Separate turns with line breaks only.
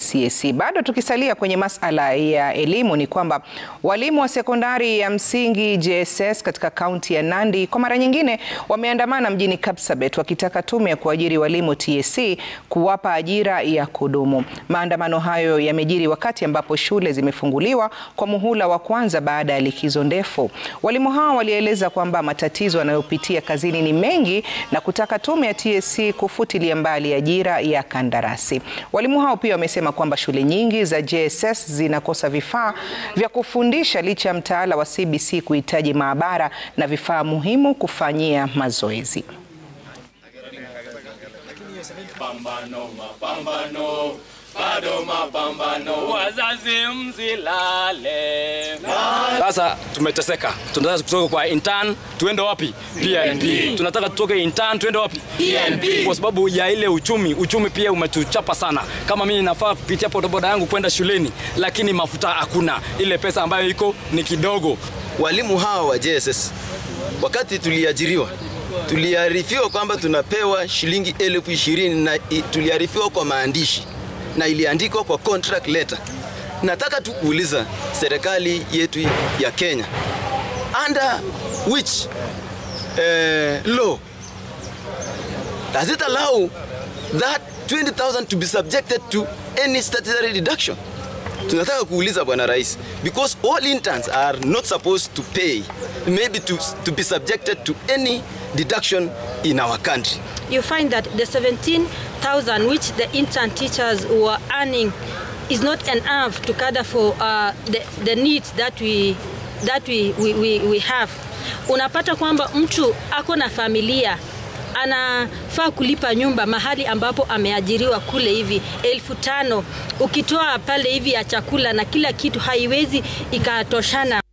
CSE. Bado tukisalia kwenye masala ya elimu ni kwamba walimu wa sekondari ya msingi JSS katika kaunti ya Nandi kwa mara nyingine wameandamana mjini Kapsabet wakitaka tume ya kuajiri walimu TSC kuwapa ajira ya kudumu. Maandamano hayo yamejiri wakati ambapo shule zimefunguliwa kwa muhula wa kwanza baada ya likizo ndefu. Walimu hao walieleza kwamba matatizo wanayopitia kazini ni mengi na kutaka tume ya TSC kufutilia mbali ajira ya kandarasi. Walimu hao pia wamesema kwamba shule nyingi za JSS zinakosa vifaa vya kufundisha licha ya mtaala wa CBC kuhitaji maabara na vifaa muhimu kufanyia mazoezi.
Mapambano, mapambano, bado mapambano, wazazi msilale.
Sasa tumeteseka, tunataka kutoka kwa intern tuende wapi? PNP. Tunataka tutoke intern tuende wapi? PNP. Kwa sababu ya ile uchumi, uchumi pia umetuchapa sana. Kama mimi nafaa kupitia bodaboda yangu kwenda shuleni, lakini mafuta hakuna, ile pesa ambayo iko ni kidogo.
Walimu hawa wa JSS wakati tuliajiriwa tuliarifiwa kwamba tunapewa shilingi elfu ishirini na tuliarifiwa kwa maandishi na iliandikwa kwa contract letter. Nataka tu kuuliza serikali yetu ya Kenya, under which uh, law does it allow that 20,000 to be subjected to any statutory deduction? Tunataka kuuliza bwana rais because all interns are not supposed to pay maybe to, to be subjected to any deduction in our country.
You find that the 17,000 which the intern teachers were earning is not enough to cater for uh, the, the needs that we that we, we, we, we have. Unapata kwamba mtu ako na familia anafaa kulipa nyumba mahali ambapo ameajiriwa kule hivi elfu tano ukitoa pale hivi ya chakula na kila kitu haiwezi ikatoshana.